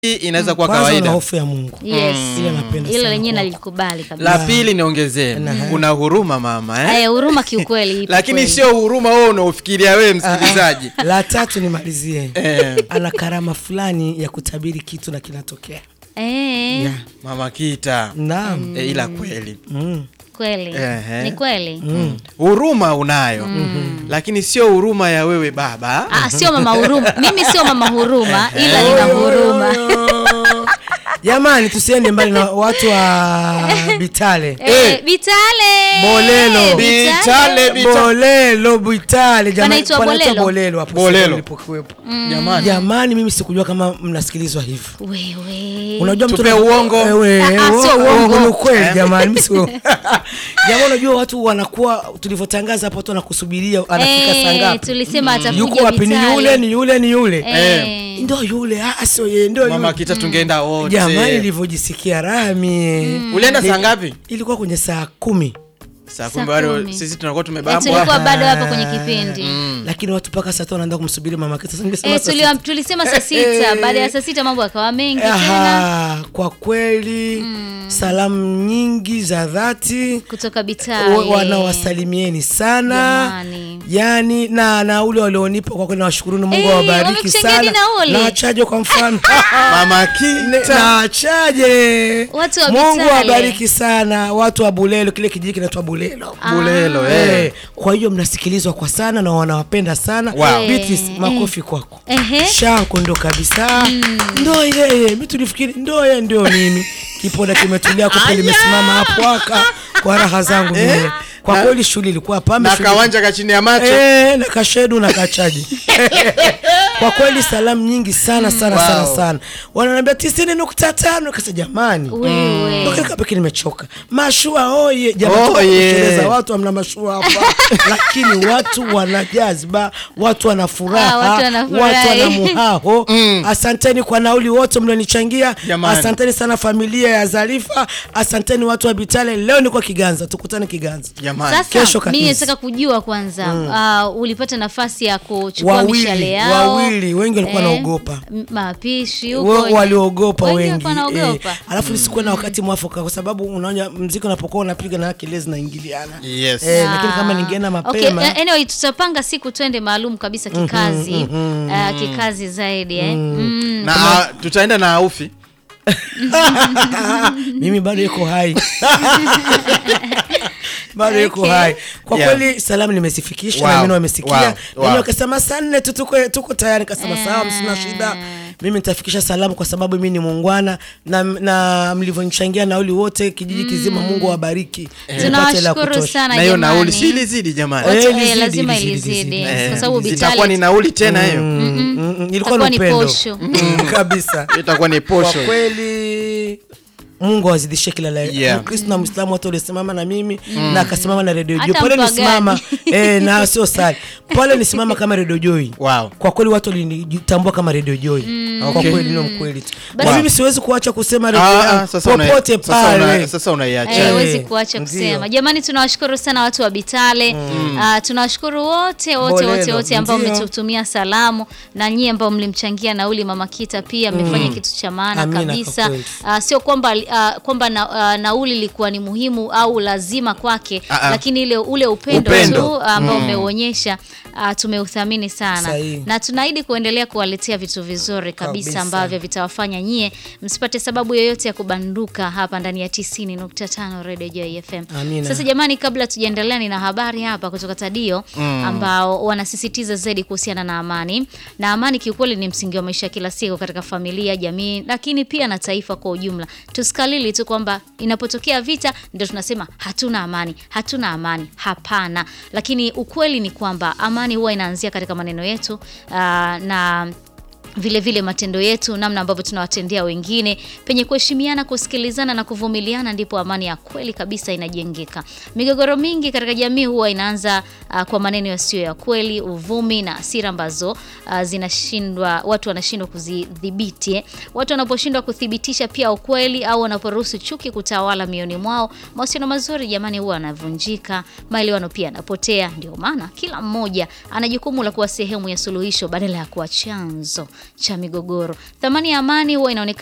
hii inaweza kuwa Kwanza una kawaida. hofu ya Mungu. Yes. Ile napenda Hilo sana lenyewe kwako. nalikubali kabisa. La pili niongezee, una huruma mama eh? Eh, huruma kiukweli ipo Lakini kweli. sio huruma wewe unaofikiria wewe msikilizaji. La tatu nimalizie. Eh, Ana karama fulani ya kutabiri kitu na kinatokea. Eh, Yeah. Mama Kita. Naam. Eh, ila kweli Mm. kweli. Ehe. Ni kweli. huruma unayo lakini sio huruma ya wewe baba Ah, sio mama huruma. Mimi sio mama huruma ila nina huruma. Jamani, tusiende mbali na watu wa Bitale. Eh, Bitale. Bolelo. Bitale, Bita- Bolelo, Bitale. Jamani, Panaitwa panaitwa Bolelo? Bolelo hapo Bolelo. sehemu nilipokuwepo. jamani Jamani, mimi sikujua kama mnasikilizwa hivyo. Wewe. Unajua mtu Tupe na- uongo. Ewe, Ah, ah, uo- sio uongo. ni ukweli jamani, mimi sio. Jamani, unajua watu wanakuwa tulivyotangaza hapo watu wanakusubiria anafika saa Eh, ngapi? tulisema atakuja Yuko wapi? Ni Bitale. yule, ni yule, ni yule. Eh. Ndio yule, ah sio yeye, ndio mama yule. kita tungeenda wote Jamani, nilivyojisikia raha mie. ulienda Ni- saa ngapi Ilikuwa kwenye saa kumi, saa Saa kumi bado kumi. sisi tunakuwa Eh, tumebambwa tulikuwa bado hapa kwenye kipindi. lakini watu mpaka saa tano wanaenda kumsubiri mama Kita. Sasa nimesema Eh, saa tuliwa- sita. tulisema saa sita. Baada ya saa sita mambo yakawa mengi tena Aha, kwa kweli salamu nyingi za dhati kutoka wa- Bitale. wanawasalimieni sana Jamani. yani na na ule walionipa kwa kweli nawashukuruni Mungu Eh, awabariki wamekuchangia sana nauli. na wachaje kwa mfano mama Ne- kita na wachaje Watu wa Mungu Bitale. awabariki sana watu wa Bulelo kile kijiji kinaitwa Bulelo bulelo Eh, eh. kwa hiyo mnasikilizwa kwa sana na wanawapenda sana Wow. Beatrice, Eh, makofi kwako Ehe. shanko ndo kabisa ndo yeye mi tulifikiri ndo yeye ndio mimi kipoda kimetulia kupe limesimama hapo aka kwa raha zangu mie kwa Na- kweli shughuli ilikuwa pambe na shughuli- kawanja ka chini ya macho Eh, na kashedu na kachaji kwa kweli salamu nyingi sana sana Wow. sana sana wananiambia tisini nukta tano kasa jamani Wewe. Ndo kile pekee nimechoka mashua oye jamani tuko Oye. kuteleza, watu hamna mashua hapa lakini watu wana jazba watu wana Ah, furaha watu wanafurahi. watu wana muhao asanteni kwa nauli wote mlionichangia Jamani. asanteni sana familia ya Zarifa asanteni watu wa Bitale leo niko Kiganza tukutane Kiganza jamani Sasa Kesho mimi kabisa. nataka kujua kwanza uh, ulipata nafasi ya kuchukua mishale wawili yao wawili wengi walikuwa Eh, wanaogopa m- mapishi huko Wa- waliogopa wengi wengi walikuwa wanaogopa. eh, alafu nisikuwa na wakati mwafaka kwa sababu unaona mziki unapokuwa unapiga na kelele zinaingiliana Yes. eh, lakini kama ningeenda mapema Okay, uh, anyway tutapanga siku twende maalum kabisa kikazi uh, kikazi zaidi eh. Mm. na ah, tutaenda na aufi mimi bado iko hai bado iko Okay. hai kwa Yeah. kweli salamu nimezifikisha Wow. na mimi wamesikia Wow. wow. Wow. wakasema saa nne tu tuko, tuko tayari kasema sawa msina shida mimi nitafikisha salamu kwa sababu mimi ni muungwana na, na mlivyonichangia nauli wote kijiji kizima mungu awabariki Nipate la tunawashukuru kutosha. sana na hiyo jamani. nauli si ilizidi jamani Wote, Eh, eh, ilizidi, lazima ilizidi, ilizidi ilizidi. kwa sababu itakuwa ni Bitale nauli tena hiyo Mm, mm, mm, ilikuwa itakuwa ni ni upendo posho. Mm, kabisa itakuwa ni kwa posho kweli mungu awazidishe kila la Yeah. mkristo na mwislamu wote walisimama na mimi na akasimama na redio Hata joi pale mpagani. nisimama eh, na sio sali pale nisimama kama redio joi Wow. kwa kweli watu walinitambua kama redio joi kwa Okay. kweli ndio mkweli tu Basi- na mimi siwezi kuacha kusema Ah, redio ah, sasa una- popote sasa una- pale sasa unaiacha Eh, Eh, huwezi kuacha ndio. kusema jamani tunawashukuru sana watu wa bitale Ah, tunawashukuru wote wote wote Bolelo, wote ambao ndio. mmetutumia salamu na nyie ambao mlimchangia nauli mama kita pia mmefanya kitu cha maana Amina, kwa kabisa kweli. Ah, sio kwamba ah, kwamba na, ah, nauli ilikuwa ni muhimu au lazima kwake Ah, ah. lakini ile ule upendo, Upendo. tu ambao umeuonyesha ah, tumeuthamini sana Sahihi. na tunaahidi kuendelea kuwaletea vitu vizuri kabisa, Kabisa. ambavyo vitawafanya nyie msipate sababu yoyote ya kubanduka hapa ndani ya 90.5 Radio Joy FM. Amina. Sasa jamani, kabla tujaendelea, nina habari hapa kutoka Tadio ambao wanasisitiza zaidi kuhusiana na amani, na amani kiukweli ni msingi wa maisha ya kila siku katika familia, jamii, lakini pia na taifa kwa ujumla. Tusikalili tu kwamba inapotokea vita ndio tunasema hatuna amani, hatuna amani. Hapana, lakini ukweli ni kwamba amani huwa inaanzia katika maneno yetu aa, na vile vile matendo yetu, namna ambavyo tunawatendea wengine, penye kuheshimiana, kusikilizana na kuvumiliana, ndipo amani ya kweli kabisa inajengeka. Migogoro mingi katika jamii huwa inaanza uh, kwa maneno yasiyo ya kweli, uvumi na hasira ambazo uh, zinashindwa, watu wanashindwa kuzidhibiti. eh. Watu wanaposhindwa kuthibitisha pia ukweli au wanaporuhusu chuki kutawala mioni mwao, mahusiano mazuri jamani huwa yanavunjika, maelewano pia yanapotea. Ndio maana kila mmoja ana jukumu la kuwa sehemu ya suluhisho badala ya kuwa chanzo. cha migogoro. Thamani ya amani huwa inaonekana